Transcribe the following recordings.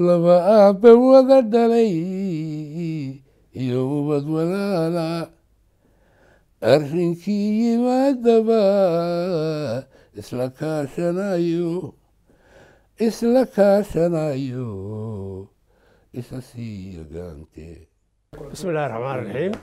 laba aabbe wada dhalay iyo ubad walaala arrinkii yimaadaba isla kaashanayo isla kaashanayo isa sii yagaante bismi illahi raxmaan raxiim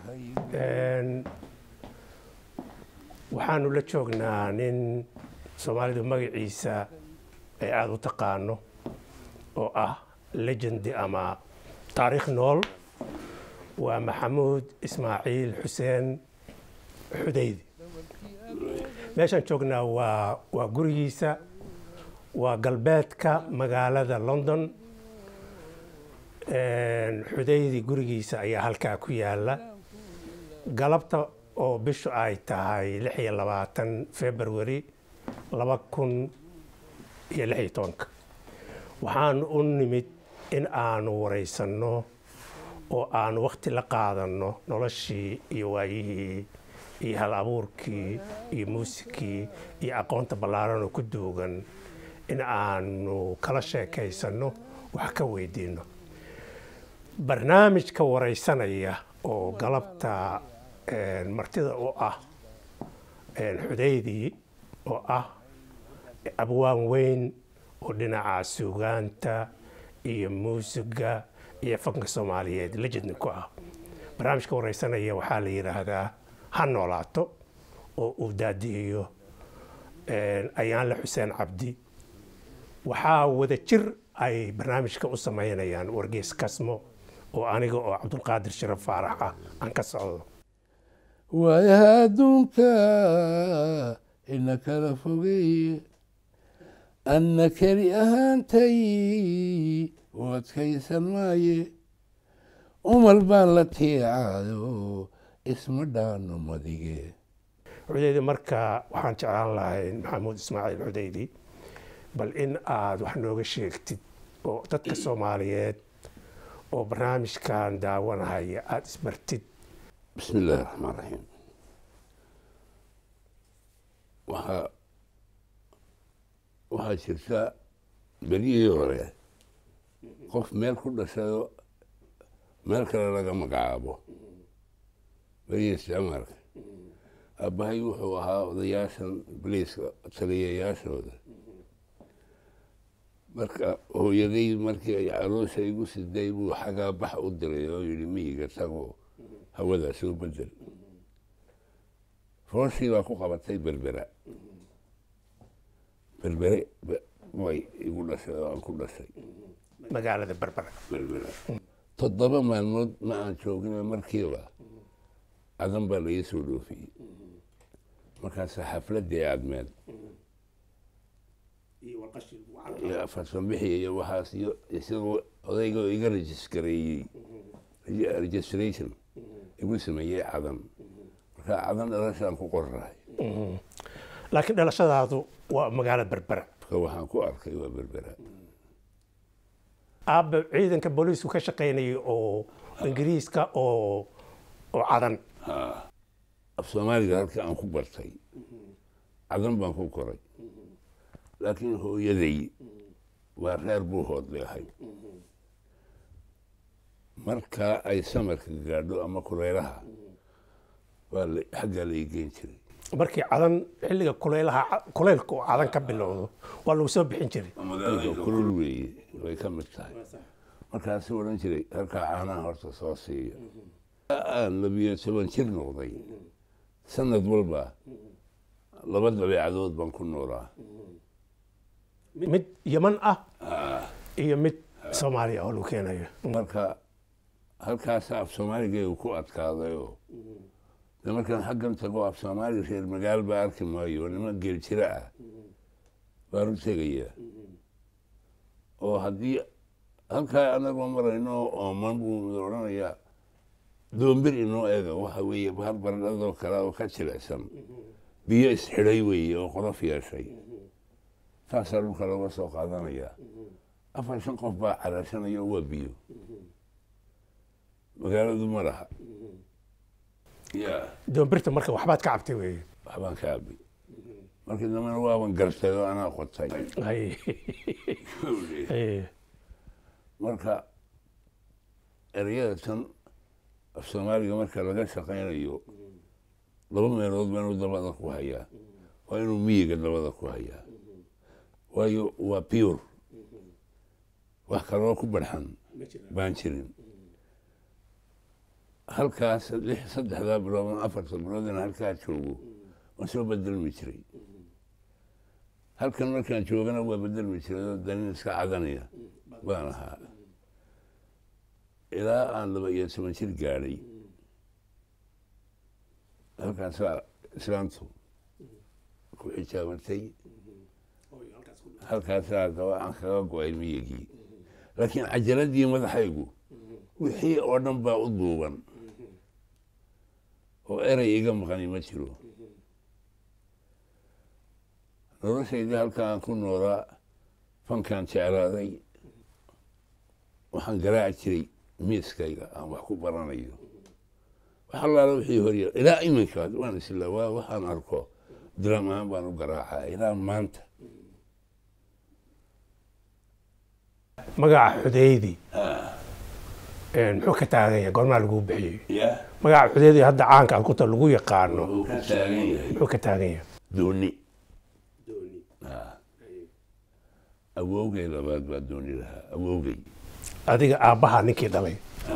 waxaanu la joognaa nin soomaalidu magaciisa ay aada u taqaano oo ah legendi ama taariikh nool waa maxamuud ismaaciil xuseen xudaydi meeshaan joognaa waa waa gurigiisa waa galbeedka magaalada london xudaydi gurigiisa ayaa halkaa ku yaala galabta oo bishu ay tahay lix iyo labaatan february laba kun iyo lix iyo tobanka waxaanu u nimid in aanu waraysanno oo aanu wakhti la qaadanno noloshii iyo waayihii iyo hal abuurkii iyo muusikii iyo aqoonta ballaaran oo ku duugan in aanu kala sheekaysanno wax ka weydiinno barnaamijka waraysanaya oo galabta martida u ah xudaydii oo ah abwaan weyn oo dhinaca suugaanta iyo muusiga iyo fanka soomaaliyeed lejidni ku ah barnaamijka waraysanaya waxaa la yidhaahdaa ha noolaato oo uu daadihiyo ayaanle xuseen cabdi waxaa wada jir ay barnaamijka u samaynayaan wargeys kasmo oo aniga oo cabdulqaadir sharaf faarax ah aan ka socdo waayaha adduunka ina kala fogeeye anna keli ahaantay u adkaysan maaye umal baan la tiicaayo isma dhaano madige xudaydi marka waxaan jeclaan lahay maxamuud ismaaciil xudaydi bal in aad wax nooga sheegtid oo dadka soomaaliyeed oo barnaamijkan daawanahaya aada isbartid bismi illaahi raxmaan raxiim waxaa waxaa jirta beryihii hore qof meel ku dhashayo meel kale laga magacaabo beryihii isticmaalka aabbahay wuxuu ahaa odayaashan baliiska taliyayaashooda marka hooyaday markii ay caloosha igu siday buu xagaa bax u diray oo yidhi miyiga tagoo hawadaa soo bedel fooshii baa ku qabatay berbera berbere way igu dhashay oo aan ku dhashay magaalada berbera berbera toddoba maalmood ma aan joogina markiiba cadan baa laii soo dhoofiyey markaasa xafladdii aadmeel iyo farsanbixi iyo waxaas iyo isagoo odayga iga rejiskareeyey registration igu sameeyey cadan marka cadan dhalashaan ku qorrahay laakiin dhalashadaadu waa magaalada berbera marka waxaan ku arkay waa berbera aabba ciidanka booliisku ka shaqaynayay oo ingiriiska oo oo cadan af soomaaliga halka aan ku bartay cadan baan ku koray laakiin hooyaday waa reer buuhood bay ahayd marka ay samarka gaadho ama kuleylaha waa xaggaa la igeyn jiray markii cadan xilliga kuleylaha kuleylka oo cadan ka bilowdo waa lagu soo bixin jiray kulul weeye way ka mid tahay markaasuu odhan jiray halkaa caanaha horta soo siiya aan labiyo toban jir noqday sanad walba laba dabeecadood baan ku noolaa mid yaman ah iyo mid soomaaliya oo lagu keenayo marka halkaasa af soomaaligeegu ku adkaadayoo de markaan xaggan tago af soomaali reer magaal baa arki maayo niman geel jira ah baan u tegayaa oo haddii halkaa anagoo marayno ooman buu odhanayaa doombir inoo eega waxa weeye hal baradhadoo kale oo ka jilicsan biyo isxidhay weeye oo qolof yeeshay taasaa dhulka looga soo qaadanayaa afar shan qof baa caraarsanaya oo waa biyo magaaladu ma laha ya doombirta marka waxbaad ka cabtay weeye waxbaan ka abi markii dambena waaban gartay oo anaa qotay Ay. Ay. marka ereyada tan af soomaaliga marka laga shaqaynayo laba meelood baa inuu dabada ku hayaa waa inuu miyiga dabada ku hayaa waayo waa pure wax kaloo ku barxan baan jirin halkaas lix saddexdaa bilood ama afarta bilood in halkaa joogo waan soo bedelmi jiray halkan markaan joogana waa bedelmi jiray oo danin iska cadanaya baan ahaa ilaa aan laba iyo toban jir gaadhay halkaasaa islaamtu ku xijaabatay halkaasaa gaba aan kaga go-ay miyigii laakiin cajaladii madaxaygu wixii oo dhan baa u duuban oo erey iga maqani ma jiro noloshaydii halkaan ku noolaa fankaan jeclaaday waxaan garaaci jiray miiskayga aan wax ku baranayo wax allaala wixii horya ilaa iminkaas waan isla waa waxaan arko diram ahaan baan u garaacaa ilaa maanta magaca xudeydi muxuu ka taagan yahay goormaa laguu bixiyey ya magaca xudeydi hadda caanka aad kuta lagu yaqaano wuxuu ka taagan yahay muxuu ka taagan yahay dooni awowgay labaad baa dooni lahaa awowgay adiga aabbaha ninkii dhalay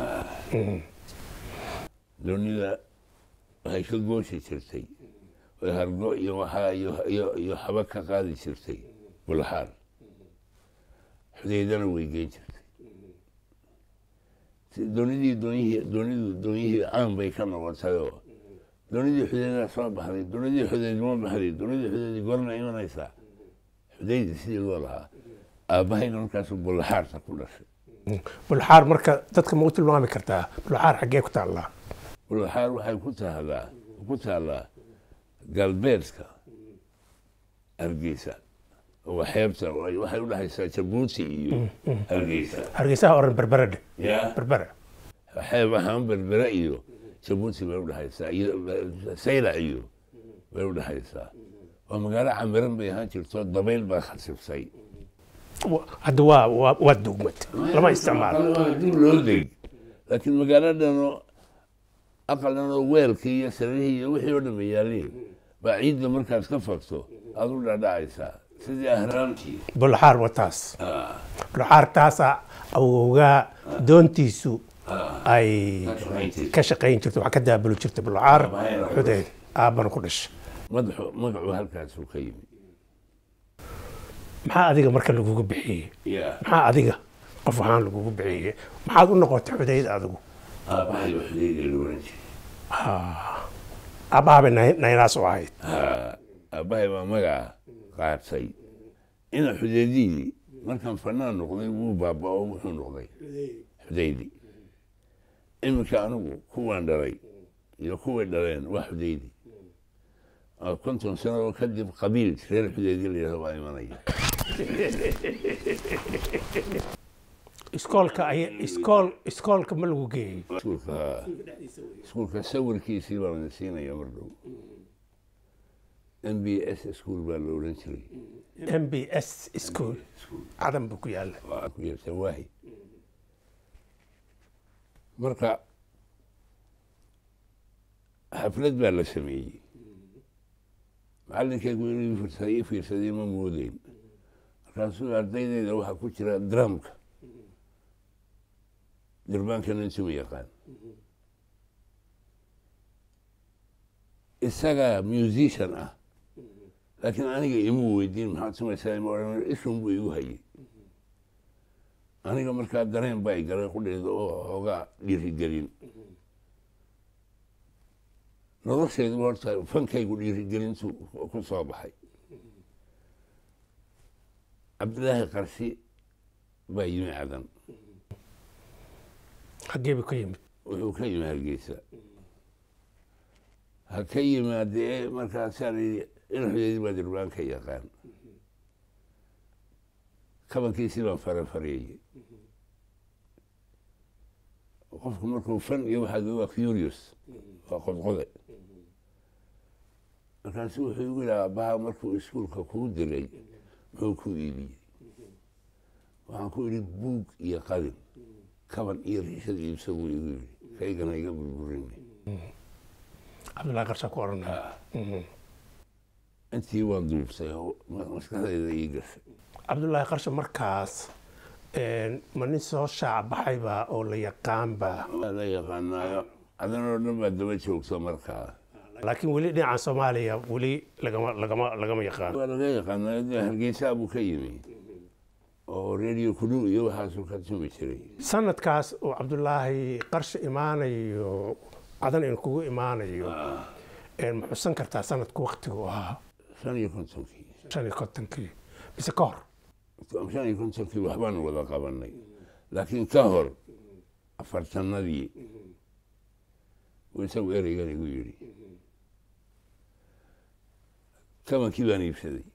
doonida waxay ka gooshi jirtay oy hargo iyo waxaa iyo iyo iyo xaba ka qaadi jirtay bulxaar xudeydana way geen jirtay si- doonidii doonyihii doonidu doonyihii caan bay ka noqotayoo doonidii xudeydaa soo baxday doonidii xudeyd ma baxday doonidii xudeyd gorna imanaysaa xudeydi sidii loo lahaa aabbahayna markaasu bulxaarta ku dhashay bulxaar marka dadka ma u tilmaami kartaa bulxaar xaggee ku taallaa bulxaar waxay ku taallaa ku taallaa galbeedka hargeysa oo xeebta waxay u dhexaysaa jabuuti iyo hargeysa hargeysaha oran berbere dheh ya berbere xeeb ahaan berbere iyo jabuuti bay u dhexaysaa iyo saylac iyo bay u dhexaysaa waa magaalo camiran bay ahaan jirto dabayl baa khasibsay Wa- hadda waa waa waa dugmad lama isticmaalo dib loo deg laakiin magaaladanoo aqalanoo weelkii iyo sarihii iyo wixii oo dhan ba yaaleen baa ciidda markaad ka fagto aad u dhadhacaysaa sidii ahraamtii bulxaar wataas bulxaar taasaa awowgaa doontiisu ay ka shaqayn jirto wax ka daabuli jirta bulxaar xudeyd aabbana ku dhashay madaxu magacu halkaasuu ka yimi maxaa adiga marka lagugu bixiyey ya maxaa adiga qof ahaan lagugu bixiyey maxaad u noqotay xudeyd adigu aabbahay waxdeeda la oran jiray aabbahabay nay- naynaas u ahayd Ha, aabbahay baa magaca qaatay ina xudeedihii markaan fanaan noqday wuu baaba'o wuxuu noqday xudeydi iminka anigu kuwaan dhalay iyo kuway dhaleen waa xudeydi oo konton sano oo kadib qabiil reer xudeydi la yidhahdo baa imanaya iskoolka ay iskool iskoolka ma lagu geeyey iskuulka ha iskuulka sawirkiisii baa la siinaya mar dhow m b s school baa la odhan jiray m b s school cadan buu ku yaalla waa ku yeerta waahi marka xaflad baa la sameeyey macalinkaygu inuu fiirsaday i fiirsaday ma moodeyn markaasuu ardaydeyda waxaa ku jira dramka dirbaankana intuma yaqaan isagaa musician ah laakiin aniga imuu weydiin maxaad samaysaa ima odhan ishun buu igu hayay aniga markaa dareen baa i galay qudheeda oo hoogaa dhiirigelin noloshaydu horta fankaygu dhiirigelintu ku soo baxay cabdilaahi qarsi baa yimi cadan xaggee buu ka yimid wuxuu ka yimi hargeysa ha ka yimaadee markaasaan yidhi in xudeedi baa dirbaanka yaqaan kabankiisii baan farafareeyey qofku markuu fan iyo waxaa waa curious waa qodqode markaasu wuxuu igu yidhi aabbaha markuu iskuulka kuu diray muxuu ku iibiyey waxaan ku idhi buug iyo qalin kaban iyo riishada iibsa buu igu yidhi kaygana iga burburin cabdullaahi qarsha ku odhanaya intii waan duubtay oo maskaxdayda ii gashay cabdullaahi qarsha markaas ma nin soo shaac baxayba oo la yaqaanba waa la yaqaanaayo adanoo dhan baa daba joogta markaa laakiin weli dhinaca soomaaliya weli lagama lagama lagama yaqaan waa laga yaqaanaayo dee hargeysaa buu ka yimi oo radio kudhow iyo waxaasuu ka tumi jiray sanadkaas oo cabdullaahi qarsha imaanayo cadan in kugu imaanayo ma xusan kartaa sanadku waktigu ahaa shan iyo kontonkii shan iyo kontonkii mise ka hor shan iyo kontonkii waxbaanu wada qabanay laakiin ka hor afartanadii uu isagu ereygan igu yidhi kabankii baan iibsaday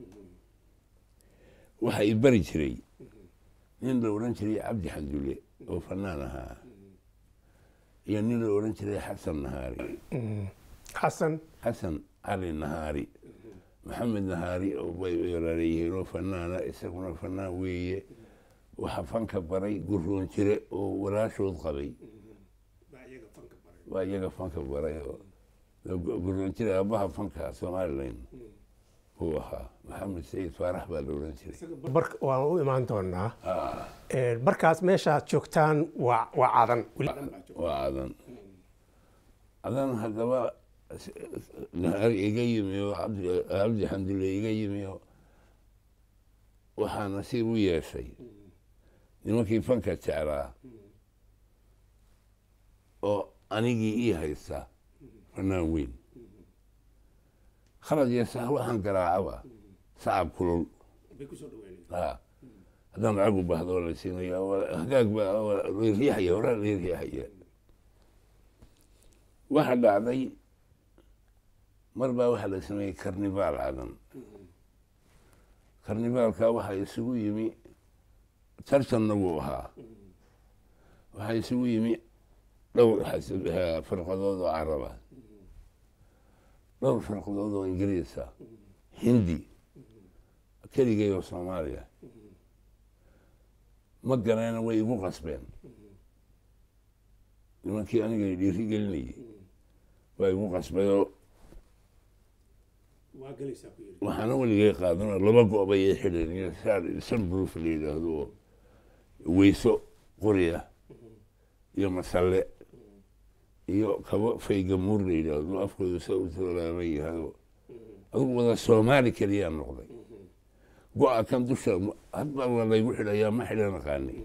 waxa i bari jiray nin la odhan jiray cabdi xandulle oo fanaan ahaa iyo nin la odhan jiray xasan nahaari xasan xasan cali nahaari maxamed nahaari oo bay walaalayihiin oo fanaana isaguna fanaan weeye waxa fanka baray guroon jire oo walaashood qabay waa iyaga fanka baray oo guroon jire aabbaha fanka somalilan uu ahaa maxamed sayid faarax baa la odhan jiray waan u imaan doonaa markaas meeshaad joogtaan waa waa cadan waa cadan cadan haddaba nahaari iga yimi oo cabdi xandulle iga yimi oo waxaa nasiib u yeeshay nimankii fanka jeclaa oo anigii ii haysta fanaan weyn khalad iyo sax waxaan garaacaba sacab kulul haddaan lacag u baahdo oo la siinaya hagaag baa riixaya horaa la riixaya waxa dhacday mar baa waxaa la sameeyey karnivaal cadan karnivaalka waxaa isugu yimi tartanna wuu ahaa waxaa isugu yimi dhowr firqadood oo caraba dhowr firqadood oo ingiriisa hindi keligay oo soomaaliya ma gareena way igu qasbeen nimankii aniga dhiiri gelinayay waa igu qasbayoo waxaana weligay qaadanoo laba go-bay ay xidheen iyo sunbroof la yidhaahdo oo weyso qoriya iyo masalle iyo kabo faygamuur la yidhaahdo afkooda sa u toolaaban yahado adugu wada soomaali keliyaa noqday go-a kan dusha hadbaa waa laygu xidhayaa ma xidhan aqaanay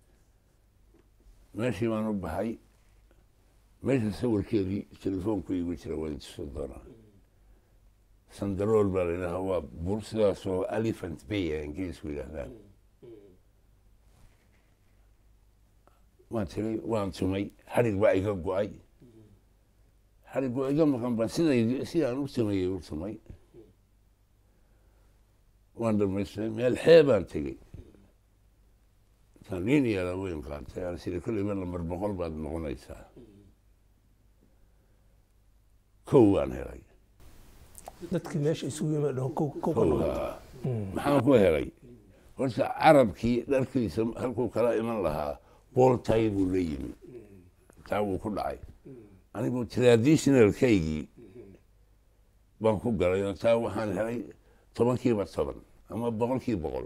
meeshii baan u baxay meesha sawirkeedii telefoonku igu jira waan tuso doonaa sandarool baa la yidhahaa waa bur sidaasoo elephant bay a ingiriisku yidhaahdaan waan tiray waan tumay xadhig baa iga go-ay xadhig waa iga maqan baan siday sidaan u tumayay u tumay waan dhamaystay meel xeebaan tegey intaan liin yaala weyn qaatay aan sida kolleyba lambar boqol baad noqonaysaa kow baan helay dadkii meesha isugu yimid dhaho kow kow ka kow noqon haa maxaan ku helay horta carabkii dharkiisa halkuu kala iman lahaa booltay buu la yimi taa wuu ku dhacay anigu traditionalkaygii baan ku galay oo taa waxaan helay tobankiiba toban ama boqolkii boqol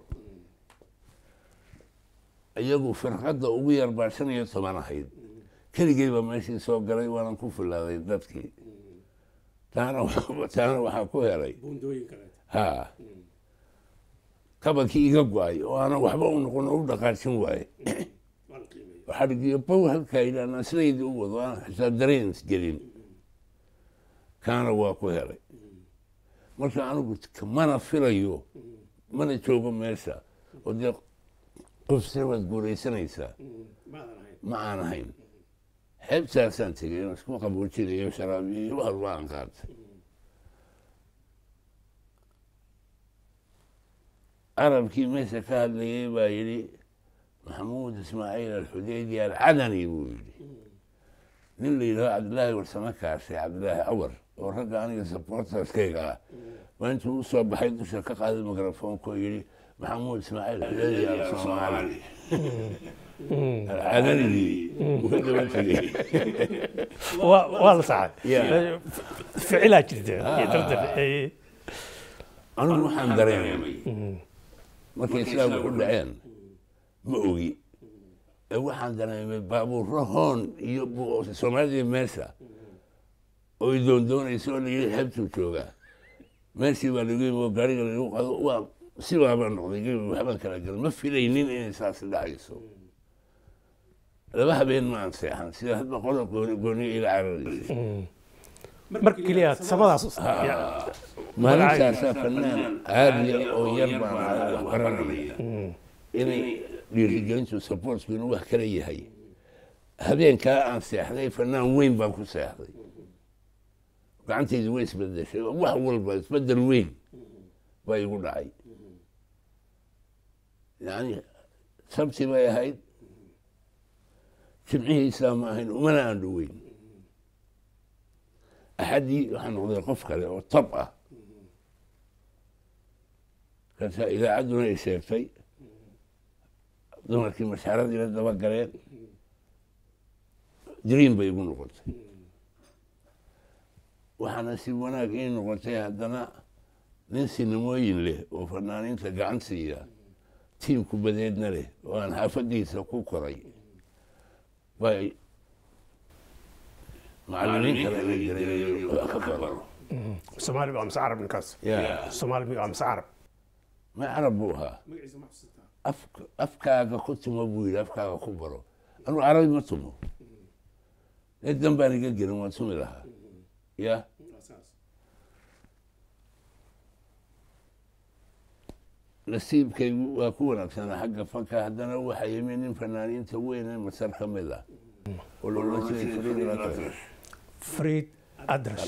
iyagu firqadda ugu yar baa shan iyo toban ahayd keligey baa meeshii soo galay waanan ku fulaaday dadkii taana taana waxaa ku helay ha kabankii iga go-ay oo aanan waxba u noqon oo u dhaqaajin waaye xadhigiyo bow halkaa idhaanaa sidaydii u wado aan xitaa dareens gelin kaana waa ku helay marka anigu mana filayo mana joogo meesha oo dee qof se waad guuraysanaysaa ma aan ahayn xeebtaasaan tegay inaan isku qaboojinayo sharaabiyo iyo wax walba aan qaatay carabkii meesha ka hadlayay baa yidhi maxamuud ismaaciil alxudaydi alcadani buu yidhi nin la yidhaho cabdillaahi warsame kaashe cabdillaahi cawar oo ragga aniga supporterskayga ah waa intuu u soo baxay dusha ka qaaday mikrafoonka oo yidhi maxamuud ismaaciil xiladiyaa soomaali alcadanigii uu ka daba tegey waa waa la saxay Yeah. ficilaa jirta iyo tartan Eh, anigu waxaan dareemay markay islaamku u dhaceen ma ogi ee waxaan dareemay baabuurro hoon iyo bu- soomaalidii meesha oo ay doondoonaysa oo layidhi xebtuu joogaa meeshii baa lagu yimi oo gaariga lagu qado waa sibaaba noqday gebi waxbaan kala galay ma filaynin inay saas dhacayso laba habeen ma aan seexan sida hadba qodob gooni gooniyo ila cararaysa marka keliya samadaas maalintaasaa fanaan caadiya oo yar baan ahay wax baranaya inay dhiirigelintu supportku inuu wax kala yahay habeenkaa aan seexday fanaan weyn baan ku seexday gacantaydu way isbedeshay wax walba isbedel weyn baa igu dhacay yani sabti bay ahayd jimcihiisaa ma ahayn umana aan dhoweyn axaddii waxaa noqday qof kale oo tab ah markaasaa idaacadduna ay sheegtay dumarkii mashaaradii la daba galeen dream bay igu noqotay waxaana si wanaag ii noqotay haddana nin sinimooyin leh oo fanaaniinta gacan siiya tiimku badeedna leh oo aan xaafadiisa ku koray bay macallimiin kale la jiray wax ka baro soomaali waa mise carab ninkaas ya soomaali waa mise carab ma carab buu ahaa afka- afkaaga ku tumo buu yidhi afkaaga ku baro anugu carabi ma tumo ee dan baan iga gelin waan tumi lahaa ya nasiibkaygu waa ku wanaagsanaa xagga fanka haddana waxaa yimi nin fanaaniinta weyn ee masar ka mid ah oo la odhan jiray Fariid Al-Atrash. friid adres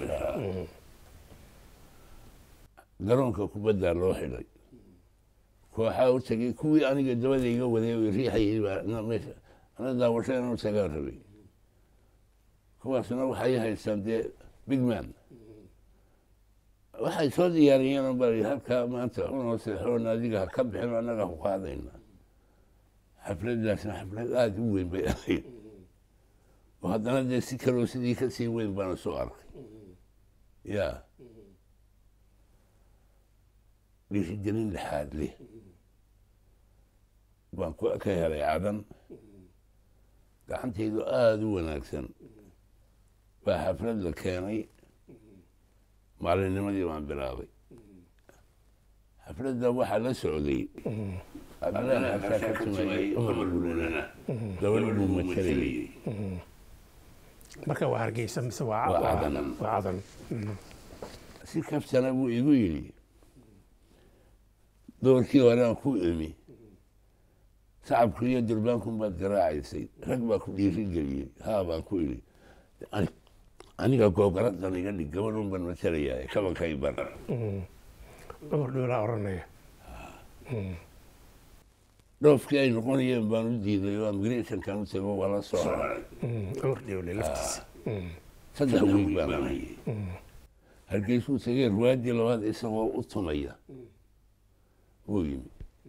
garoonka kubaddaa loo xidhay kooxaa u tegey kuwii aniga dabada iga waday oo riixayay baa na meesha ana daawasho inuu tagaan rabay kuwaasna waxay haystaan dee big man waxay soo diyaariyeen oo baa halkaa maanta unoo seexoon adiga ha ka bixin annaga ku qaadayna xafladdaasna xaflad aada u weyn bay ahayd oo haddana dee si kaloo sidii ka sii weyn baana soo arkay ya dhiirigelin lixaad leh baan ku ka helay cadan gacantaydu aada u wanaagsan baa xaflad la keenay maalinnimadii baan bilaabay xafladda waxaa la socday cabdilaahi xasaa ka tumayay umar guulana gabadh buu matalayay marka waa hargeysa mise waa Waa waa- cadan. waa cadan si kaftana buu igu yidhi doorkii horaan ku imi sacabku iyo durbaankun baad garaacaysay rag baa ku dhiiri geliyey haa baan ku idhi "Ani- aniga googaradan iga dhig gabadhun baan matalayaa kabankay bar cumar dhuulaa oranaya dhoofkii ay noqonayeen baan u diiday oo immigrationkan u tago waa la soo haray cumar dhuule laftiisa saddex wiig baan hayay hargeysuu tegey ruwaadii labaad isagoo u tumaya wuu yimi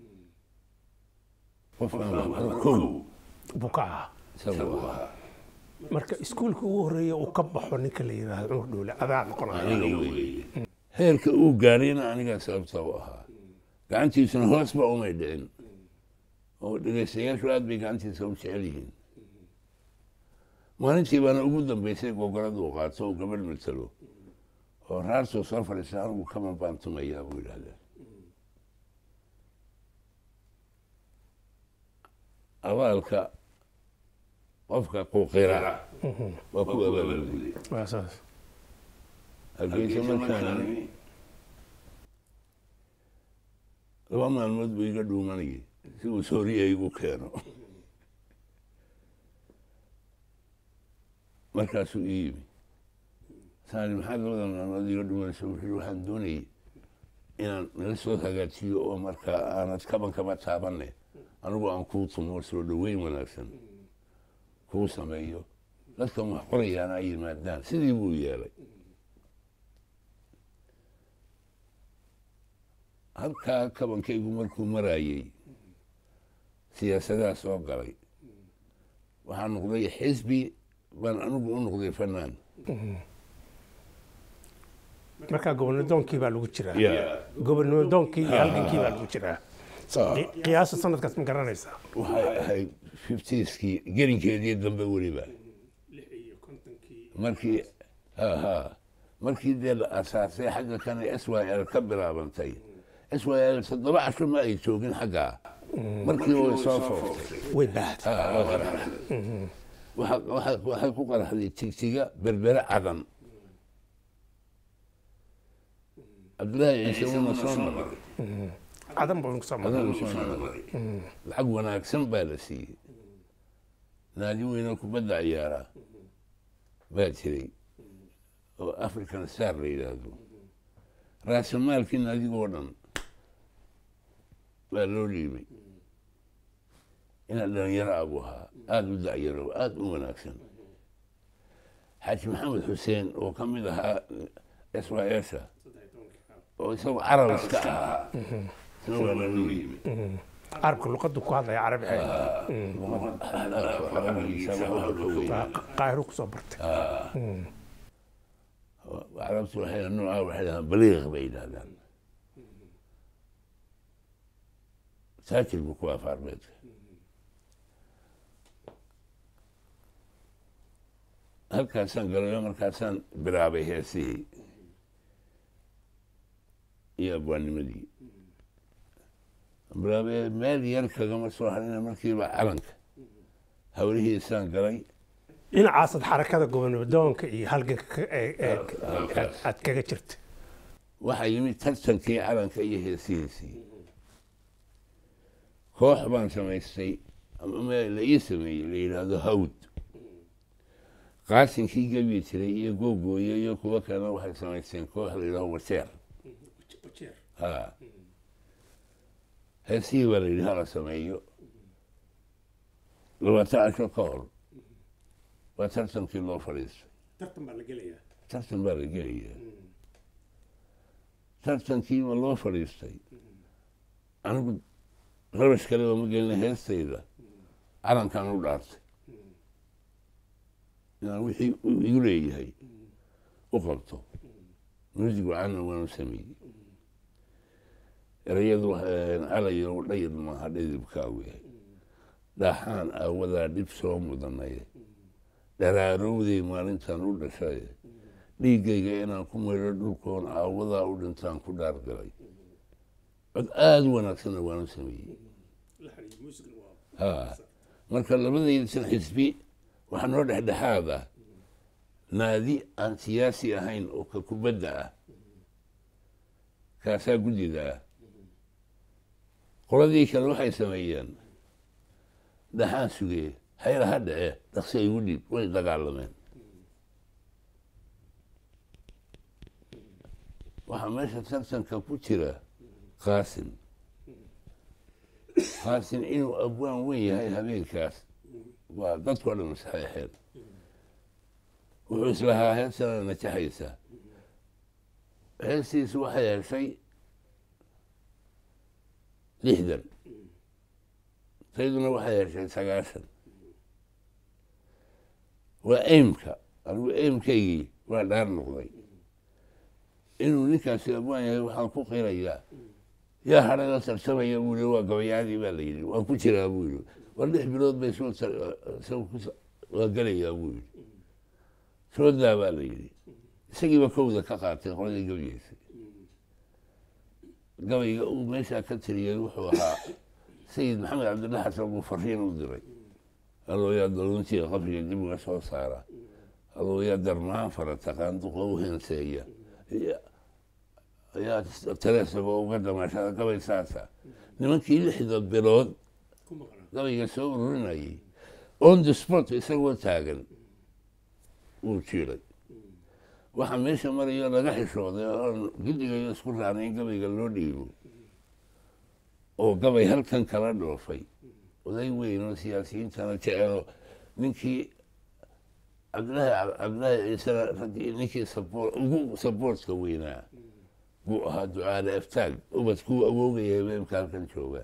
qofkan waa kow buu ka ahaa isagoo ahaa marka iskuulka ugu horreeya uu ka baxo ninka la yidhaahdo cumar dhuule adaa noqonaya aniga weeye heerka uu gaarayna anigaa sababta u ahaa gacantiisuna hoosba umay dhicin oo dhegaystayaashu aad bay gacantiisa u jecel yihiin maalintii baana ugu dambeysay gogorada uu qaato oo gabadh matalo oo raartuu soo fadhiista anigu kaman baan tumayaa buu yidhahdaa abaalka qofka quuqira waa ku abaalguday waa saas hargeysa markaan laba maalmood buu iga dhuumanayay si uu sooriya igu keeno markaasuu ii yimi saani maxaad labada maalmood iga dhuumanaysa wuxuu waxaan doonayay inaan nala soo hagaajiyo oo markaa aanad kaban kaba taabanne anigu aan kuu tumo soo dhoweyn wanaagsan kuu sameeyo dadkan wax qorayaana ay yimaadaan sidii buu yeelay halkaa kabankaygu markuu maraayey siyaasadaha soo galay waxaa noqday xisbi baan anigu u noqday fanaan markaa gobonadoonkii baa lagu jiraa ya gobonadoonkii iyo halgankii baa lagu jiraa Qi- qiyaasta sanadkaas ma garanaysaa waxay ahayd fiftieskii gelinkeedii dambe weliba markii ha ha markii dee la asaasay xagga kan s y l ka bilaabantay s y l toddoba casho ma ay joogin xaggaa markii way soo fooftay way baahda Ha, waa qaraxday. Waxa- waxa- waxay ku qaraxday tigtiga berbere cadan cabdillaahi ciise wuuna soo maray cadan buu soo maray adana soo maray lacag wanaagsan baa la siiyey naadi weynoo kubadda ciyaara baa jiray oo african star la yidhaahdo raasamaalkii naadigoo dhan baa loo dhiibay inaa dhalinyaro abu ahaa aada u dacyaro aada u wanaagsan xaaji maxamed xuseen oo ka mid ahaa s y s oo isagoo carab iska ahaa isna waa loo dhiibay carabka luqaddu ku hadlaya carabi ahayd qaahiro kusoo bartay carabtu waxay nooca waxay dhahaan baliiq bay yidhahdaan saajir buu ku afa arbeedka halkaasaan galayo markaasaan bilaabay heesihii iyo abwaanimadii bilaabay meel yar kagama soo harina markiiba calanka hawlihiisaan galay dhinacaasaad xarakada gobonadoonkka iyo halganka ka- ee- ee- aad- aad kaga jirta waxaa yimid tartankii calanka iyo heesihiisii koox baan samaystay ama me- la ii sameeyey la yidhaahdo hawd qaasinkii gebi jiray iyo googooye iyo kuwo kalena waxay samaysteen koox la yidhahdo wajeer ha heesihii baa la yidhi hala sameeyo labaatan casho ka hor waa tartankii loo fadhiistay tartan baa la gelayaa tartan baa la gelayaa tartankiiba loo fadhiistay anigu rabash kaleba ma gelina heestayda calankaan u dhaartay inaan wixii uu igu leeyahay u qabto music wacaana waanu sameeyey erayadu calayo dhayid maaha dhidibkaagu yahay dhaxaan aawadaa dhib soo mudanay dharaarowday maalintaan u dhashay dhiiggayga inaan ku maydho dhulkoon aawadaa u dhintaan ku dhaargalay cod aada u wanaagsanna waanu sameeyey ha marka labadaysan xisbi waxaa noo dhexdhexaad ah naadi aan siyaasi ahayn oo ka kubadda ah kaasaa guddida ah qoladii kale waxay sameeyeen dhaxaan sugee hayla ha dhece dhaqsi ay igu dhiib way dagaalameen waxaa meesha tartanka ku jira qaasim qaasim inuu abwaan weyn yahay habeenkaas waa dadkao dhan saxeexeen wuxuu islahaa heesana najaxaysa heestiisu waxay heshay lixdan tayduna waxay heshay sagaashan waa eimka anigu eimkaygii waa dhaar noqday inuu ninkaasi abwaan yahay waxaan ku qirayaa yaa hadhada tartamaya buu yidhi waa gabayaadii baa la yidhi waan ku jiraa buu yidhi war lix bilood bay soo waa gelayaa buu yidhi soodaa baa la yidhi isagiiba kowda ka qaatay qoladii gabayeysay gabayga uu meeshaa ka tiriyey wuxuu ahaa sayid maxamed cabdilla xasan buu fariin u diray alooyaa daluntiga qabriga dib uga soo saara alooyaa darmaan fara taqaan duqa u henseeya ayaa taleesaba uga damaashada gabay saasa nimankii lixda bilood gabayga soo ururinayay on the sport isagoo taagan wuu jiiray waxaa meesha marayo laga xishooday oon giddigayo isku raacnay in gabayga loo dhiibo oo gabay halkan kala dhoofay oday weyn oo siyaasiyiintana jecelo ninkii cabdillaahi cabdillaahi ciisena raggii ninkii saboor ugu saboortka weynaa buu ahaa ducaale aftaag ubad kuu awoogaya habeenka halkan jooga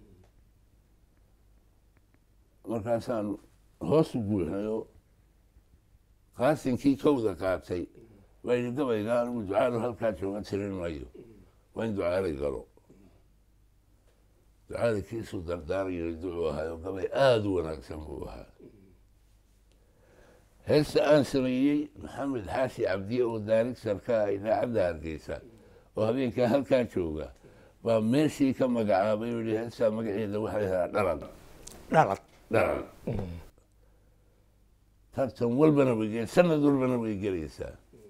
markaasaan hoos u buuxnayo qaasinkii kowda qaatay waa yidhi gabayga anigu ducaalo halkaa jooga tirin maayo waa in ducaalay galo ducaali kiisuu dardaarayo ducuu ahaayo gabay aada u wanaagsan buu ahaa heesta aan sameeyey maxamed xaashi cabdiye oo daarigtarka ah idaacadda hargeysa oo habeenkaa halkaa jooga baa meeshii ka magacaabay oo yihi heestaa magaceeda waxaa yidhahdaa dhalan dhalad dhalan tartan walbana way gel sanad walbana way gelaysaa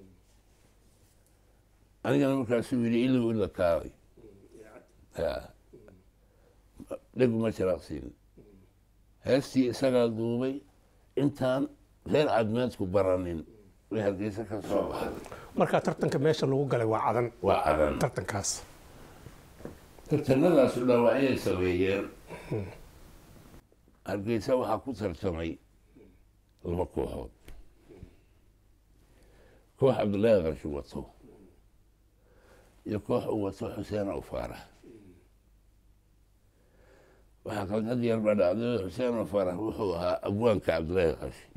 anigana markaasuu yidhi ilow ila kaalay ya dheguma jiraaqsiin heestii isagaa duubay intaan reer cadmeedku baranin way hargeysa ka soo baxday markaa tartanka meesha lagu galay waa cadan waa cadan tartankaas tartanadaasu dhaawacayay sameeyeen hargeysa waxaa ku tartamay laba kooxood koox cabdullaahi qarshi wato iyo koox uu wato xuseen aw faarax waxaa qalqad yar baa dhacday xuseen aw faarax wuxuu ahaa abwaanka cabdullaahi qarshi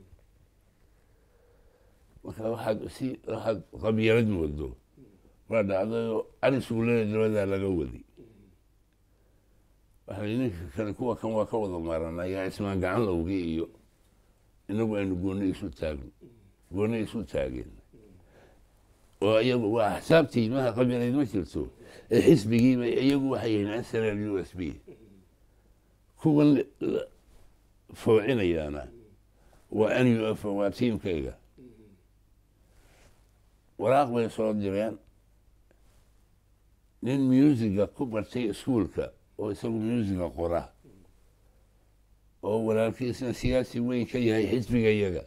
marka waxaad si waxaad qabyalad moodo baa dhacdayoo cali suulada dabadaa laga wadi waxaa ninka kale kuwa kan waa ka wada maaranaa yaa ismaan gacan lowgii iyo inagu aynu gooni isu taagno gooni isu taageen oo iyagu waa axsaabtii maha qabilayd ma jirto ee xisbigiiba iyagu waxay yihiin srl u s b kuwan foocinayaana waa n u f waa tiimkayga waraaq bay soo direen nin muusiga ku bartay iskuolka oo isagu muusiga qora oo walaalkiisna siyaasi weyn ka yahay xisbiga iyaga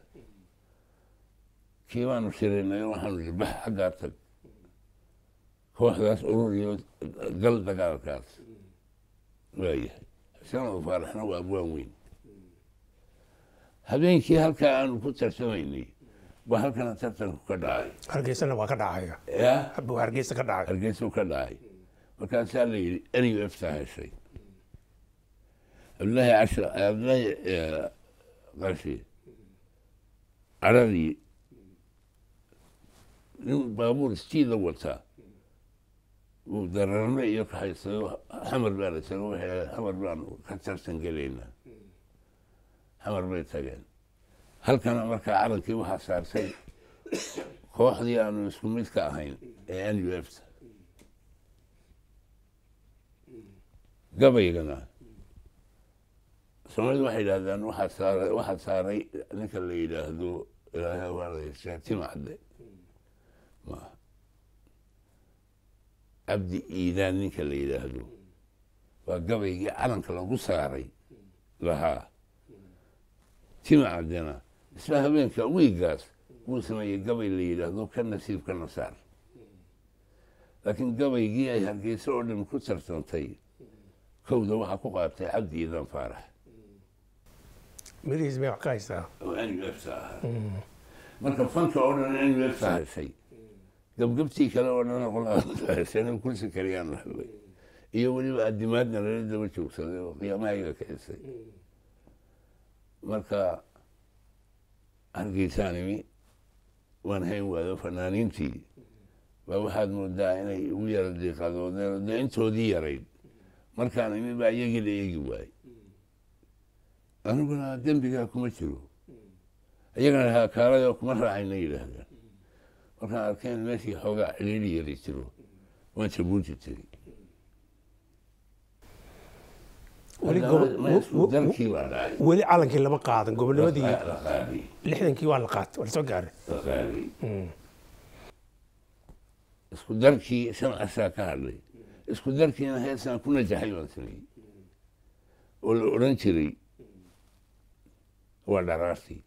kii baanu shiraynay waxaanu ihi bax xaggaa tag kooxdaas urur iyo gal dagaalkaas waayahay xuseen faaraxna waa abwaan weyn habeenkii halkaa aanu ku tarsamaynay baa halkana tartanku ka dhacay hargeysana waa ka dhacaya ya buu hargeysa ka dhacay hargeysuu ka dhacay markaasaa la yidhi n u f ta heshay cabdullaahi casha cabdullaahi qarshi caradii nin baabuur stiida wataa uu dararme iyo kaxaysayo xamar baa la tago waxay xamar baanu ka tartan gelaynaa xamar bay tageen halkana markaa calankii waxaa saartay kooxdii aanu isku mid ka ahayn ee n u f ta gabaygana soomaalida waxay yidhahdaan waxaa saaray waxaa saaray ninka la yidhaahdo ilaahay waa la yeeshaa timacde ma cabdi iidaan ninka la yidhaahdo waa gabaygii calanka lagu saaray lahaa timacdena isla habeenka wiigaas wuu sameeyey gabay la yidhaahdo ka nasiib ka nasaar laakiin gabaygii ay hargeysa oo dhan ku tartantay kowda waxaa ku qaatay cabdi iidaan faarax mirihiis may wax ka haysaa oo n u f ta ahaa marka fanka oo dhan n u f ta heshay gabgabtii kale oo dhan qolaheshay kursi kaliyaan la hadlay iyo weliba adimaadna lala daba joogsaday oo qiyaamahayga ka xisay marka hargeysaanimi waan hayn waayo fanaaniintii baa waxaad moodaa inay ugu yara diiqadoodeen dee intoodii yarayd markaan imi baa iyagii la eegi waayey aniguna dembigaa kuma jiro iyagana haakaalayoo kuma raacayna yidhaahdaan markaan arkeen meeshii xoogaa xiliili yari jiro waan jabuuti tegey weli Marka gobo- ma isku darkii baa dhacay weli calankii lama qaadan gobonimadii la qaaday lixdankii waa la qaatay waa la soo gaaray la qaaday isku darkii shan casaa ka hadlay isku darkiina heesaan ku najaxay baan sameeyey oo la odhan jiray waa dharaartii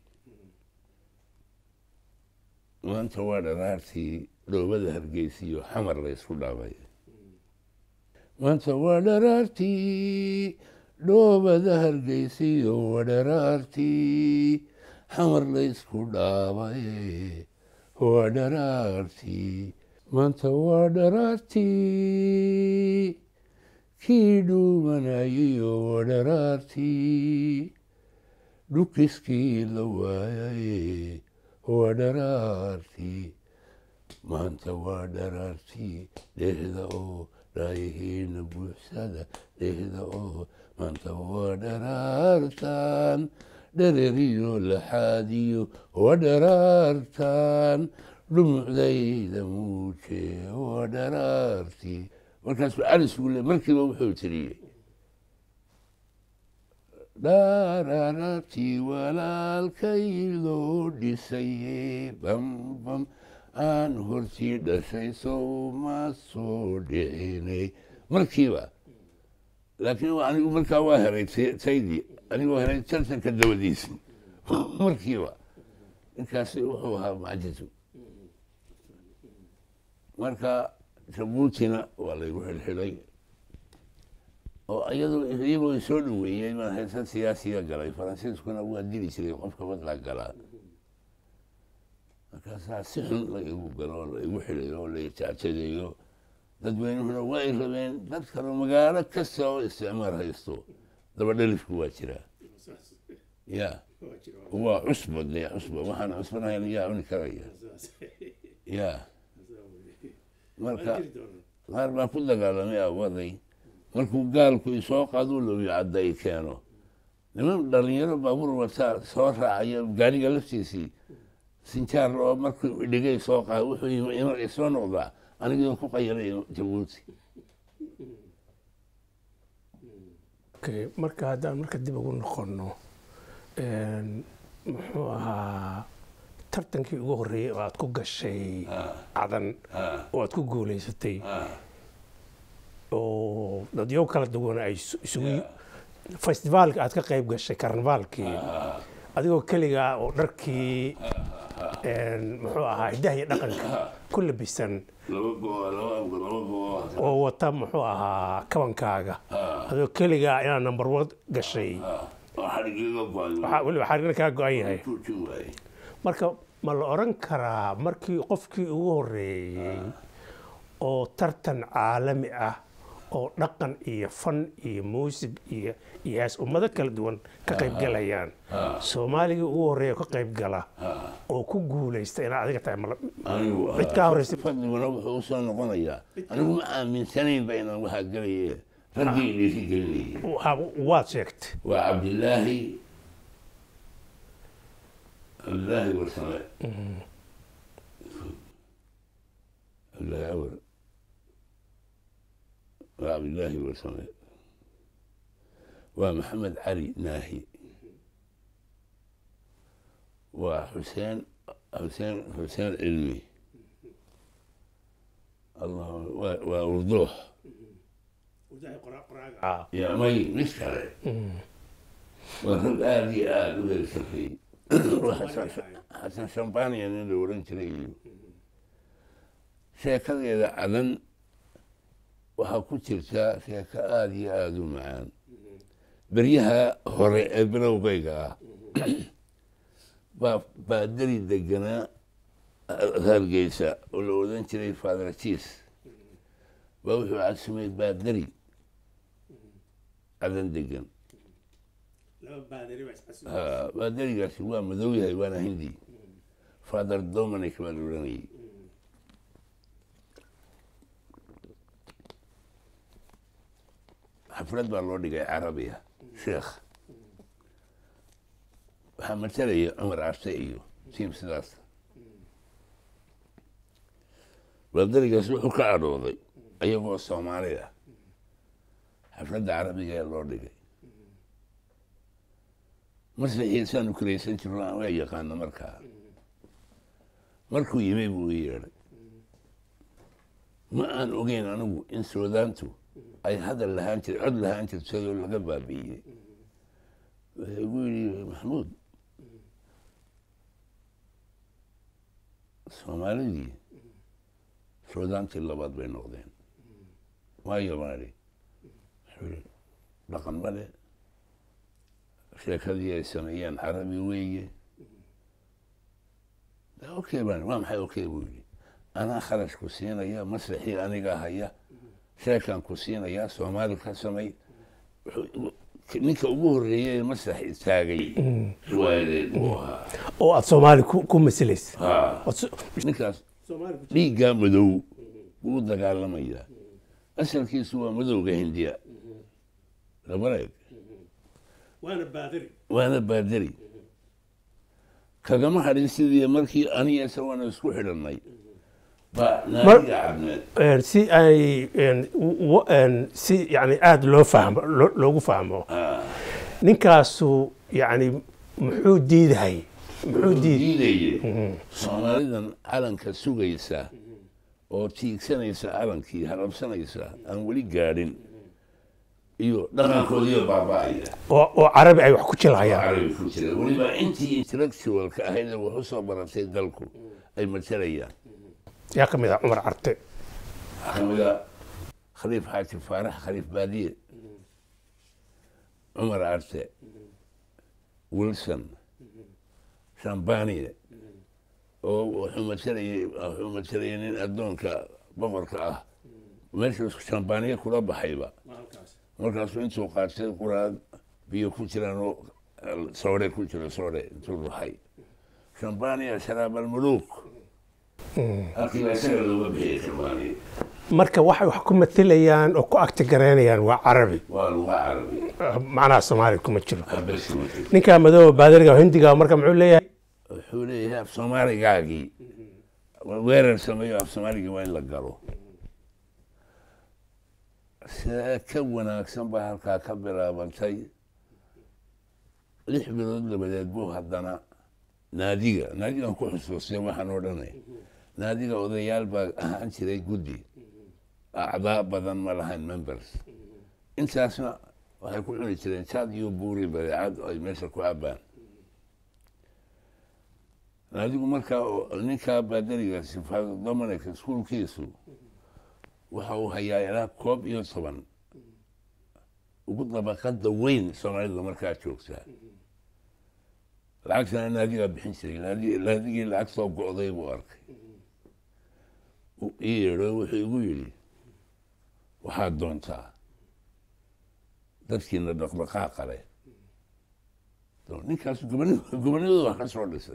maanta waa dharaartii dhoobada hargeysiyo xamar la ysku dhaabay maanta waa dharaartii dhoobada hargeysiyo waa dharaartii xamar la ysku dhaabay waa dharaartii maanta waa dharaartii kii dhuumanayiyo waa dharaartii dhukiskii la waayay waa dharaartii maanta waa dharaartii dhehda oo dhaayahiina buuxsada dhehda oo maanta waa dharaartan dhereriyo laxaadiyo waa dharaartan dhumucdayda muuje waa dharaartii markaasuu calis uu le markiiba wuxuu tiriyey dharaartii walaalkay loo dhisaye bambam aan hortii dhashay sow ma soo dhicinay markiiba laakiin anigu markaa waa helay taydii anigoo helay tartanka dabadiisi markiiba ninkaasi wuxuu ahaa macjizu marka jabuutina waa laygu xilxilay oo iyadoo iyagoo soo dhaweeyey baan heesa siyaasiya galay faransiiskuna waa dili jiray qofka badla galaa markaasaa si xun la igu galo la igu xilayo oo la ijaajadeeyo dadweynuhuna waa ay rabeen dad kaloo magaalo kasta oo isticmaar haysto dabadhalifku waa jiraa ya waa cusba dee cusba waxaan cusbanahayn yaa cuni karaya ya marka qaar baa ku dagaalamay awaday markuu gaalku isoo qaaduu lobi cadda i keeno niman dhalinyaro baabuur wataa soo raacaya gaariga laftiisii sinjaar oo markuu dhigay soo qaad wuxuu ina isoo noqdaa anigoo ku qayalay jabuuti okay marka haddaan marka dib ugu noqonno muxuu ahaa tartankii ugu horreeyey oo aad ku gashay cadan oo aad ku guulaysatay oo dadyo kala duwan ay isugu festivaalka aad ka qayb gashay karnavaalkii adigoo keligaa oo dharkii muxuu ahaa hiddaha iyo dhaqanka ku labisan oo wata muxuu ahaa kabankaaga adigoo keligaa inaad number one gashay weliba xarigna kaa go-an yahay marka ma la oran karaa markii qofkii ugu horreeyey oo tartan caalami ah oo dhaqan iyo fan iyo muusig iyo iyo hees ummado kala duwan ka qayb galayaan soomaaligii ugu horreeya ka qayb gala oo ku guulaysta inaad adiga tahay cid kaa horreysay fadliguna wuxuu u soo noqonayaa anigu ma aaminsanaynba inaan waxaa gelaye raggii dhiiri gelinayay waad sheegtay waa cabdilaahi cabdilaahi warsame cabdilaahi awr waa cabdilaahi warsame waa maxamed cali naahi waa xuseen xuseen xuseen cilmi allah waa urduux ya may mid kale waa rag aada iyo aada u heersafay xasan shambaniya nin la oran jiray iyo sheekadeeda cadan waxaa ku jirtaa sheeko aada iyo aada u macaan beryaha hore ee bilowgayga ah baa baadari deganaa hargeysa oo la odan jiray fadrajiis baa wuxuu cadsumay baadari cadan degan baadarigaasi waa madow yahay waana hindi father dominic baa la oranayay xaflad baa loo dhigay carabiya sheekh waxaa matalaya cumar carte iyo tiim sidaas baadarigaas wuxuu ka adhooday ayagoo soomaali ah xafladda carabiga ee loo dhigay marsaxiisaanu kuraysan jirno aan waa yaqaano markaa markuu yimay buu i yeedhay ma aan ogeyn anigu in soodaantu ay hadal lahaan jir cod lahaan jirtayoo laga baabi'iyey wuxuu igu yidhi maxamuud soomaalidii soodaantii labaad bay noqdeen waayo maali wuxuu yidhi dhaqan male sheekadii ay sameeyeen carabi weeye okay baan waa maxay okay buu yidhi anaa kharash ku siinaya masraxii aniga haya sheekaan ku siinayaa soomaali ka samay Wuxuu- ninka ugu horreeyay ee masrax istaagay riwaayadeed buu ahaa oo aad soomaali ku ku masilaysa Ha. Ood so- ninkaas dhiiggaa madow buu u dagaalamayaa asalkiisu waa madowga hindiya labareeg waana baadiri waana baadari kagama hadhin sidii markii aniga isagoona isku xidhannay baa naadiga cabneed Een, si ay een, w- een, si yani aada loo fahmo loo- loogu fahmo ninkaasu yani muxuu diidahay muxuu diid diidayay soomaalidan calanka sugaysa oo tiigsanaysa calankii harabsanaysa aan weli gaadhin iyo dhaqankoodiiyo baaba'aya oo oo carabi ay wax ku jilhayaan carabi ku jira weliba intii intellectualka ahayd ee wax u soo baratay dalku ay matalayaan yaa ka mid ah cumar carte waxaa ka mid a khaliif xaaji faarax khaliif baadiye cumar arte wilson shambaniye oo wuxuu matalayay wuxuu matalayay nin addoonka boqorka ah meesha shambaniye kula baxayba markaasuu intuu qaatay quraad biyo ku jiraan oo soore ku jiro soore intuu ruxay shambaniya sharaab almuluuk halkii baa isaga looga bixiyay shambaniya marka waxay wax ku matalayaan oo ku agtigaraynayaan waa carabi waa luga carabi macnaha soomaali kuma jiro habesi ma jiro ninkaa madooba baadiriga oo hindiga marka muxuu leeyahay wuxuu leeyahay af soomaaligaagii weerar sameeyo af soomaaligii waa in la galo see ka wanaagsan baa halkaa ka bilaabantay lix bilood dabadeed buu haddana naadiga naadigan ku xusuustay waxaan oo dhanay naadiga odayaal baa ahaan jiray guddi acdaa badan ma lahayn members intaasna waxay ku cuni jireen jaad iyo buuri badeecad ay meesha ku cabaan naadigu markaa oo- ninkaa baadariga sifaado dominic iskuulkiisu waxa uu hayaa ilaa koob iyo toban ugu dabaqada weyn soomaalida markaa joogtaa lacagtana naadigaa bixin jiray naadi- naadigii lacagtoo go'day buu arkay uu ii yeedho wuxuu igu yidhi waxaad doontaa dadkiina dhaqdhaqaaqa leh ninkaas gobonimada wax ka soo dhisay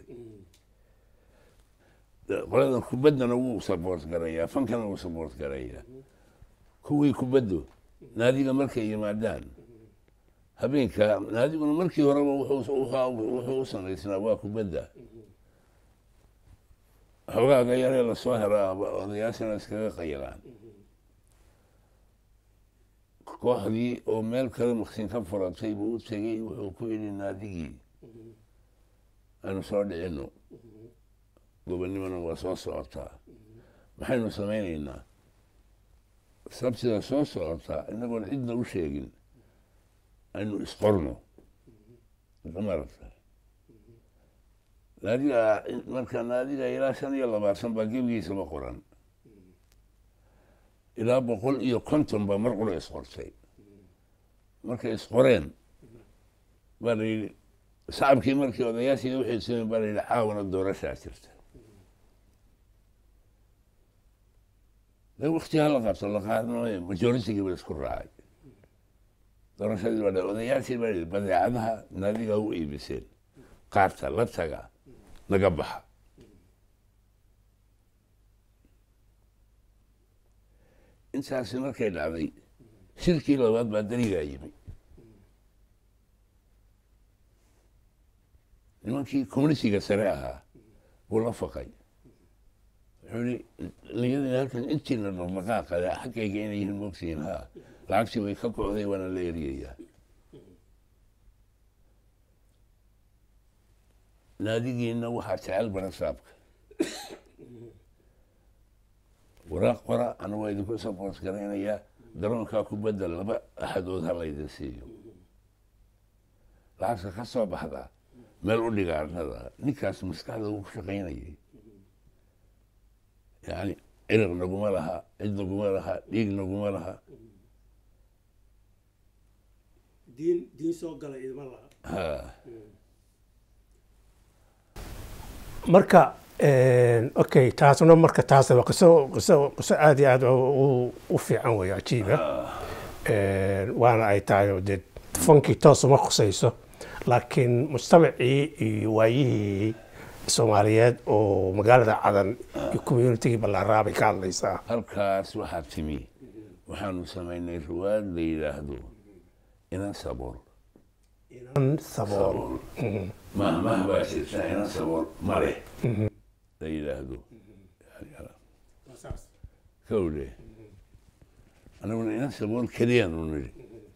qoladan kubaddana wuu saboort garayaa fankana wuu saboort garayaa kuwii kubaddu naadiga markay yimaadaan habeenka naadiguna markii horeba wuxuu wuxuu u samaysnaa waa kubadda xogaaga yaree lasoo heraa odayaashana iskaga qayilaan kooxdii oo meel kale maqsin ka furatay buu u tegey wuxuu ku yidhi naadigii aanu soo dhicino gobonnimona waa soo socotaa maxaynu samaynaynaa sabtida soo socotaa inagoon cidna u sheegin aynu isqorno marata naadiga marka naadiga ilaa shan iyo labaatan baa gebigiisaba qoran ilaa boqol iyo konton baa mar qura isqortay markay isqoreen baa la yidhi shacabkii markii odayaashii waxay sameen baa la yidhi caawana doorashaa jirta de wakti ha la qabto la qaadanayo majoritigii ba isku raacay doorashadii baa odayaashii baa yidhi badeecadaha naadiga u iibiseen qaarta la taga naga baxa intaasi markay dhacday shirkii labaad baa darigaa yimi nimankii communitiga sare ahaa buu la faqay wuxuu yihi niyadina halkan intiina dhaqdhaqaaqale xaggayga inay yihiin mogsiin haa lacagtii way ka kocday waana la eryayaa naadigiina waxaa jecel barasaabka waraaq qora ana waa idinku saboort garaynayaa garoonkaa kubadda laba axadood ha laydin siiyo lacagta ka soo baxda meel u dhiga arnada ninkaas maskaxda uu ku shaqaynayay yani ciriq naguma laha cid naguma laha dhiig naguma laha diin diin soo gala idima laha ha marka okay taasna marka taas waa qiso qiso qiso aad iyo aad u u fiican weeye cajiiba waana ay tahay oo dee fankii toos uma khusayso laakiin mujtamacii iyo waayihii soomaaliyeed oo magaalada cadan iyo communitigii ballaaraa bay ka hadlaysaa halkaas waxaa timi waxaanu samaynay riwaayad la yidhaahdo inan sabool inan sabool mah mah baa jirta inan sabool male la yidhaahdo kowle anaguna inan sabool keliyaanu nidhi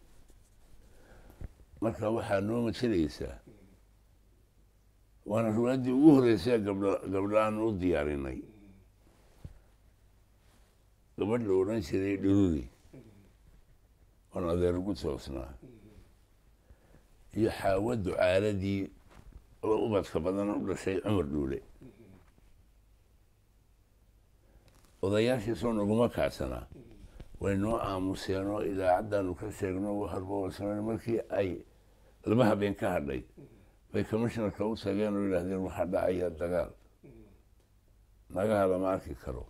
marka waxaa noo masalaysaa waana riwaayaddii ugu horreysay gabdho gabdho aan u diyaarinay gabadh la odhan jiray dhururi oon adeer ugu toosnaa iyo xaawo ducaaladii oo ubadka badan u dhashay cumar dhuule odayaashiisoo naguma kaacsanaa way noo aamuseen oo idaacaddaanu ka sheegno waxarboosamayn markii ay laba habeen ka hadhay bay commishnarka u tageen oo yidhaahdeen waxaa dhacaya dagaal nagaha lama arki karo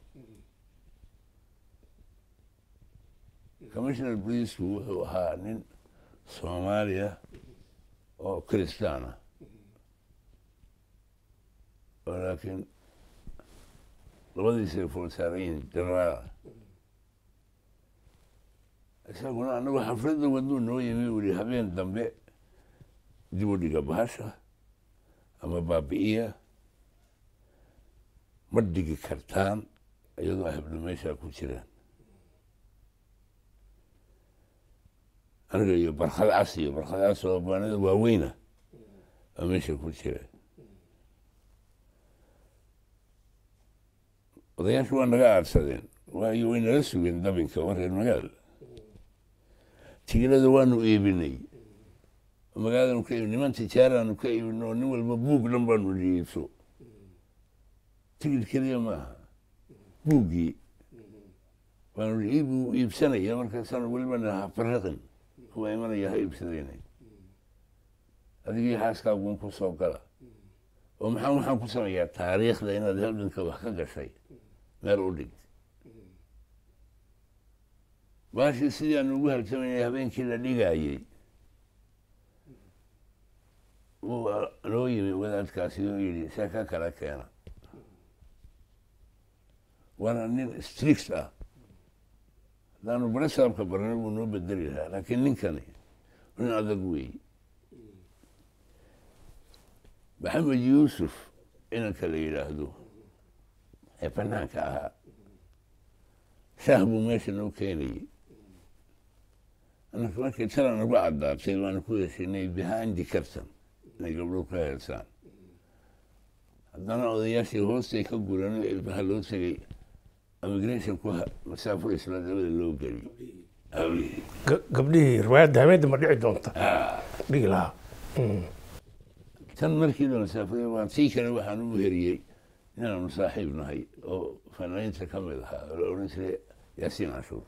commissioner briisku wuxuu ahaa nin soomaaliya oo kristaan ah oo laakiin labadiisay foolsaarayin jenaraala isaguna anagu xafladda waduu noo yimi u yihi habeen dambe dib u dhiga bahasha ama baabi'iya ma dhigi kartaan iyadoo ay hablo meeshaa ku jiraan aniga iyo barkad cas iyo barkad cas oo baanada waaweyna baa meesha ku jira odayaashu waa naga aadsadeen waayo way nala sugeen dabinka oo reer magaal tigilada waanu iibinay magaaladanu ka iibin niman tijaaraanu ka iibin oo nin walba buug dhan baanu iibso tigid keliya maaha buuggii baanu iibu iibsanaya markaasaanu weliba naha fariqin kuwa imanaya ha iibsadayna adigii xaaskaagun ku soo gala oo maxaa waxaan ku sameeyaa taariikhda inaad halganka wax ka gashay meel u dhig baashii sidii aanu ugu halsamaynay habeenkii la dhigaayey wuu noo yimi wadaadkaasi oo yidhi see ka kala keena waana nin strict ah haddaanu barasaabka barnay wuu noo bedeli lahaa laakiin ninkani nin adag weey maxamed yuusuf inanka la yidhaahdo ee banaanka ahaa shaah buu meesha noo keenayey anaka markay tala nagu caddaatay waanu ku heshinay behind carton inay gabdho ka heesaan haddana odayaashii hoostay ka guran ilbaha loo tegey immigration ku masaafur isla dabada loo geliy hablihii gabdhihii riwaayadda habeenta ma dhici doonta dhigi lahaa tan markii la masaafurey waa tii kale waxaan u heriyey inaanu saaxiib nahay oo fanaaniinta ka mid ahaa oo la odhan jiray yaasiin cashuur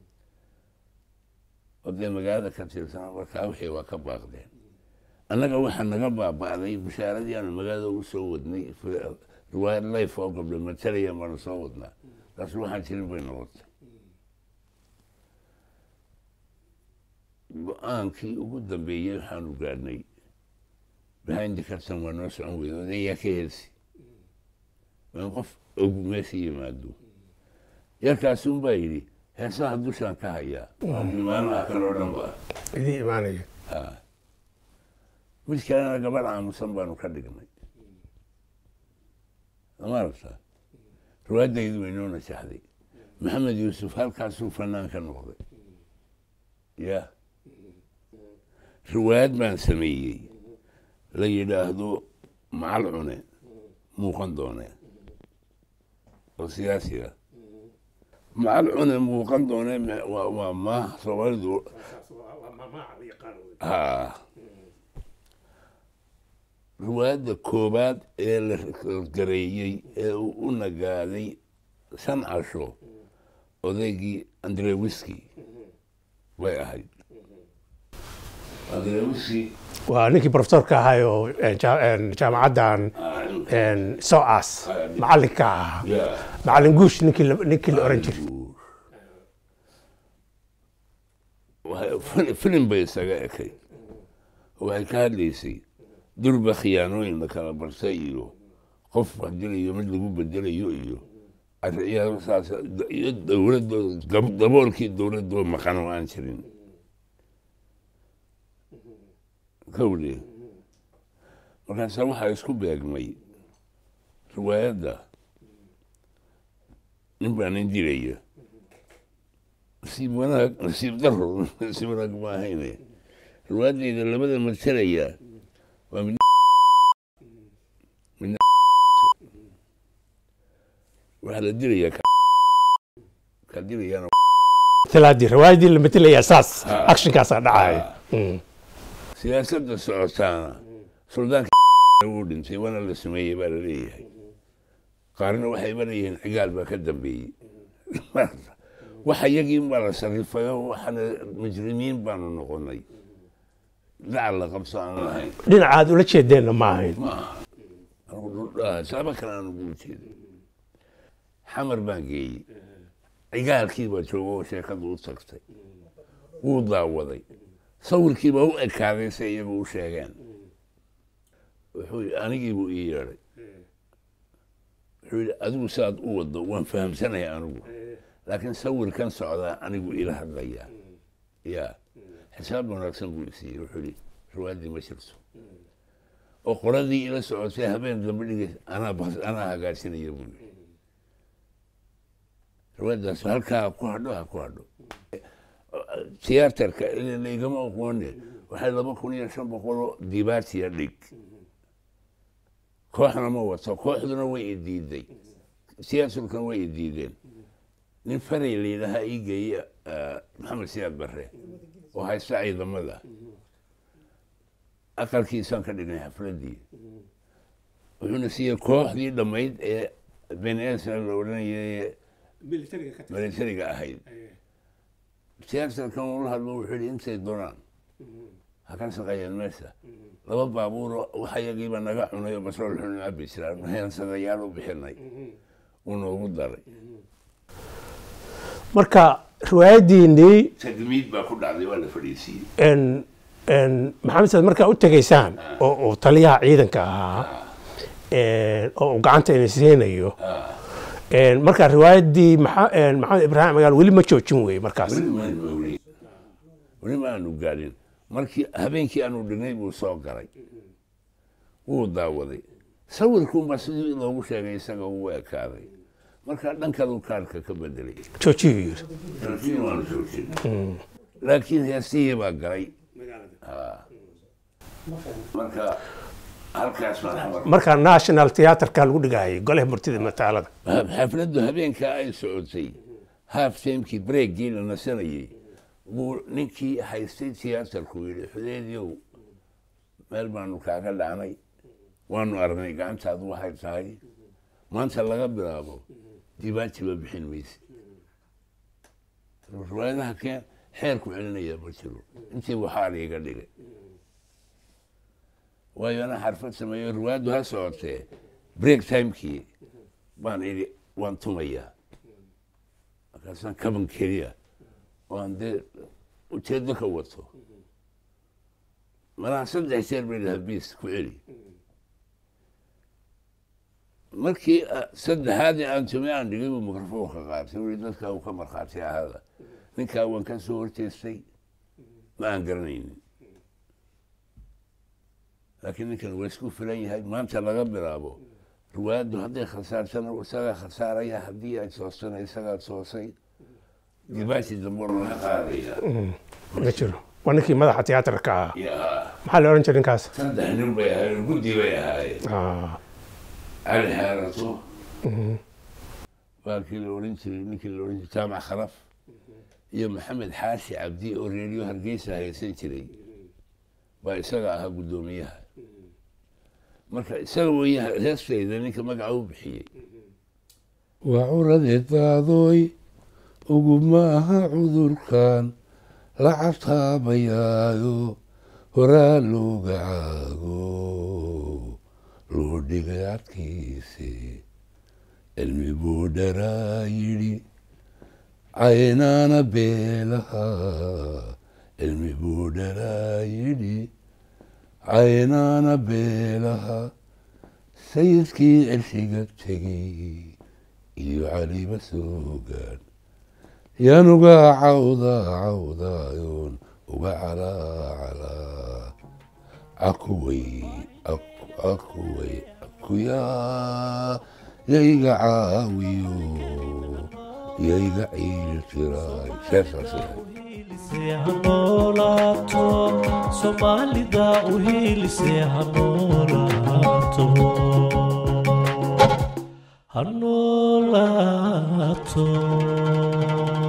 oo dee magaalada ka tirsan markaa wixii waa ka baaqdeen annaga waxaa naga baaba'day bashaaradii aanu magaalada u soo wadnay riwaayad life oo gabdho matalaya baanu soo wadnaa taas waxaan jirin bay noqotay go-aankii ugu dambeeyey waxaanu gaadhnay behind carton waa noo socon weyda odayaa ka helsi waan qof og meesha yimaado yarkaasi un baa yidhi heesaha dushaan ka hayaa imaanaha kaloo dhan ba idii imaanaya mid kalena gabadh aamusan baanu ka dhignay maaragta riwaayadaydu way noo najaxday maxamed yuusuf halkaasuu fanaan ka noqday ya riwaayad baan sameeyey la yidhaahdo macal cune muuqan doone oo siyaasiga macal cune muuqan doone waa maah soomaalidu ha riwaayadda koobaad ee la gareeyey ee uu u nagaaday shan casho odaygii andrewiski bay ahayd andrewiski waa ninkii profesorka ahay oo een, jaa- een, jaamacaddan een, soas macallinka ahaa ya macallin guush ninkii la- ninkii la oran jiray Waxay- fil- filim bay isaga ekay waxay ka hadlaysay durba khiyaanooyin la kala barsay iyo qof wax dilayo mid lagu bedelayo iyo arriyaalo saas iyo dowladoo dab- daboolkii dowladoo maqan oo aan jirin kawle markaasa waxaa isku beegmay riwaayadda nin baa nin dilaya nasiib wanaag nasiib daro nasiib wanaag ma ahayne riwaayadayda labada matalaya waa mid midna waxaa la dilayaa ka ka dilayaana talaadii riwaayadii la matelayaa saas Ah. actionkaasaa dhacaya Mm. siyaasadda socotaana suldaanka uu dhintay waana la sameeyey baa la leeyahay qaarna waxayba leeyihiin cigaal baa ka dambeeyey waxa iyagii baa la sarifayo waxaana mujrimiin baanu noqonay dacal la qabso aan lahayn dhinacaad ula jeedeenna ma ahayn maaha anigu dhuldhaha saaba kale aan ugu jeeda xamar baan geeyey cigaalkii baa jooga oo sheekadu u tagtay wuu daawaday sawirkii baa u ekaaday se iyagu u sheegeen wuxuu yidhi anigii buu ii yeedhay wuxuu yidhi adigu saad u waddo waan fahamsanaya anigu laakiin sawirkan socdaa anigu ila hadlayaa ya xisaab wanaagsan buu isiiyey wuxuu yidhi riwaayaddii ma jirto oo qoladii ila socotay habeen dambe dhigays anaa bas anaa hagaajinaya buu yidhi riwaayaddaas halkaa ku hadho ha ku hadho tiyaatarka laygama aqoone waxay laba kun iyo shan boqoloo dibaatiya dhig kooxna ma wato kooxduna way i diiday tiyaatarkuna way i diideen nin faray la yidhaahaa ii geeye maxamed siyaad barre oo haysta ciidamada aqalkiisaan ka dhignay xafladdii wuxuuna siiyey kooxdii dhammayd ee beneesa la odhanayay militariga ahayd tiyaatarkan ula hadlo wuxuu yidhi intay doonaan ha ka shaqeeyeen meesha laba baabuuro waxa yagiiba naga cunay oo basrool xun cabi jiraan heensadayaal u bixinay uu noogu daray marka riwaayaddiinnii tagmiid baa ku dhacday waa la fadhiisiiyey n n maxamed saad markaa u tegaysaan oo uu taliyaha ciidanka ahaa oo uu gacanta ina siinayo markaa riwaayaddii maxa- maxamed ibraahim magaal weli ma joojin weye markaas weli maanu ogeyn weli ma aanu gaadhin markii habeenkii aanu dhignay buu soo galay wuu daawaday sawirkuunbaa sidii loogu sheegay isaga uu ekaaday marka dhankaduu kaarka ka bedelay joojiyuu yidhi laakiin waanu joojin laakiin heesihii baa galay Ha. marka halkaas baan xamar markaa national theatreka lagu dhigayay golaha murtida mataalada xafladdu habeenkaa ay socotay half timekii breakgii la nasanayey buu ninkii haystay tiyaatarku yidhi xudeediyow meel baanu kaaga dhacnay waanu aragnay gacantaadu waxay tahay maanta laga bilaabo dibaajiba bixin mayse riwaayadaha keen xeerku celinaya ma jiro intii waxaa iga dhigay waayo anaa xarfad sameeyo riwaayaddu ha socotee break timekii baan idhi waan tumayaa markaasaan kaban keliya waan dee ujeedo ka wato malaha saddex jeer bay dhaha biis ku celi markii saddexaadii aan tumay aan dhigay buu mikrofoonka qaatay wii dadkaa uu ka markhaati ahaada ninkaa waan ka soo horjeestay ma aan garanaynin laakiin ninkan waa isku filan yahay maanta laga bilaabo riwaayaddu hadday khasaarsana isagaa khasaaraya haddii ay toostana isagaa toosay dibaashi dambe laga qaadaya ma jiro waa ninkii madaxa tiyaatarka ahaa yaa maxaa la odhan jiray ninkaas saddex nin bay ahaayeen guddi bay ahaayeen Ah, cali xeerato waa kii la odhan jiray ninkii la odhan jiray jaamac khalaf iyo maxamed xaashi cabdi oo reeriyo hargeysa haysan jiray baa isaga ahaa guddoomiyaha marka isaga weeye heestayda ninka magaca u bixiyey waa curadeedaadoy uguma aha cudurkan la cataabayaayo horaa looga caago loo dhigay cadkiisi cilmi buu dharaa yidhi caynaana beelaha cilmi buu dharaa yidhi caynaana beelaha sayidkii cirshiga tegey iyo caliba soogaan yaan uga cawda cawdaayoon uga calaacalaa cakuway cakuway akuyaa yayga caawiyo yayga ciil tiraay seesaas hanolaato soomaalida u hiilise hanolaato hanolaato